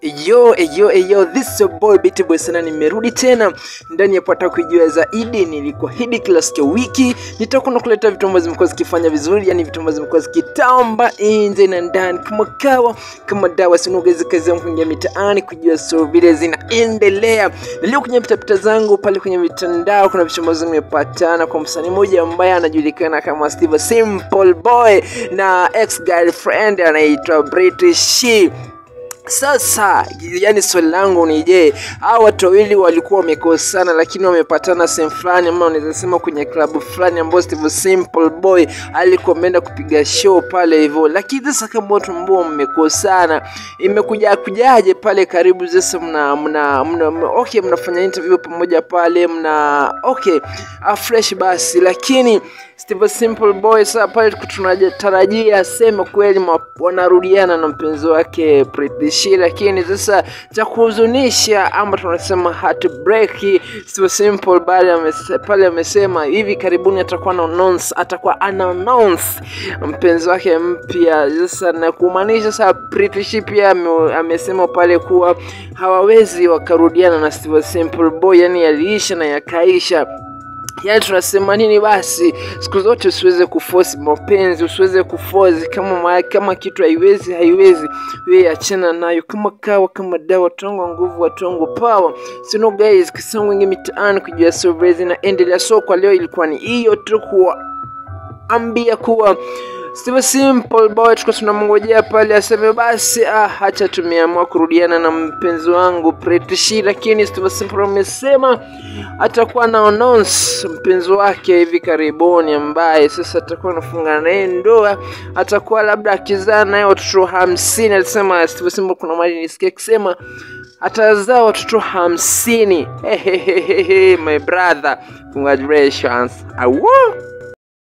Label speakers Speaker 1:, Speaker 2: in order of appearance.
Speaker 1: Yo, yo, yo, this is your boy Betty Boy sana, nimerudi tena ndani ya pata kujua zaidi. Nilikuahidi kila siku ya wiki nitakuwa nakuleta vitu ambavyo zimekuwa zikifanya vizuri, yani vitu ambavyo zimekuwa zikitamba nje na ndani kama kawa kama dawa. Sinuogezi kazi yangu kuingia mitaani kujua so vile zinaendelea, na leo kwenye pitapita zangu pale kwenye mitandao kuna vitu ambavyo nimepatana kwa msanii mmoja ambaye anajulikana kama Steve Simple Boy na ex girlfriend anaitwa British She. Sasa yani, swali langu ni je, hao watu wawili walikuwa wamekosana, lakini wamepatana sehemu fulani, ama unaweza sema kwenye klabu fulani ambayo Steve Simple Boy alikuwa ameenda kupiga show pale hivyo. Lakini sasa kama watu ambao mmekosana, imekuja kujaje pale karibu sasa, mna mna, mna, mna okay, mnafanya interview pamoja pale, mna okay ah, fresh basi, lakini Steve Simple Boy sasa pale tunatarajia aseme kweli ma- wanarudiana na mpenzi wake Pretty She, lakini sasa cha kuhuzunisha ama tunasema heartbreak, Steve Simple pale amese- pale amesema hivi karibuni atakuwa na announce, atakuwa ana announce mpenzi wake mpya. Sasa na kumaanisha sasa Pretty She pia ame- amesema pale kuwa hawawezi wakarudiana na Steve Simple Boy, yani yaliisha na yakaisha yaani tunasema nini basi siku zote usiweze kuforce mapenzi usiweze kuforce kama ma, kama kitu haiwezi haiwezi wewe achana nayo kama kawa kama dawa tongo nguvu watongo power sino guys kisangu ingi mitaani kujua surveys na endelea so kwa leo ilikuwa ni hiyo tu kuambia kuwa Steve Simple Boy tulikuwa tunamngojea pale aseme basi, ah, hacha tumeamua kurudiana na mpenzi wangu Pretty She, lakini Steve Simple amesema atakuwa na announce mpenzi wake hivi karibuni, ambaye sasa atakuwa anafunga naye ndoa, atakuwa labda akizaa naye watoto hamsini. Alisema Steve Simple, kuna mali nisikia akisema atazaa watoto hamsini. Hehehehe, my brother, congratulations. Awo!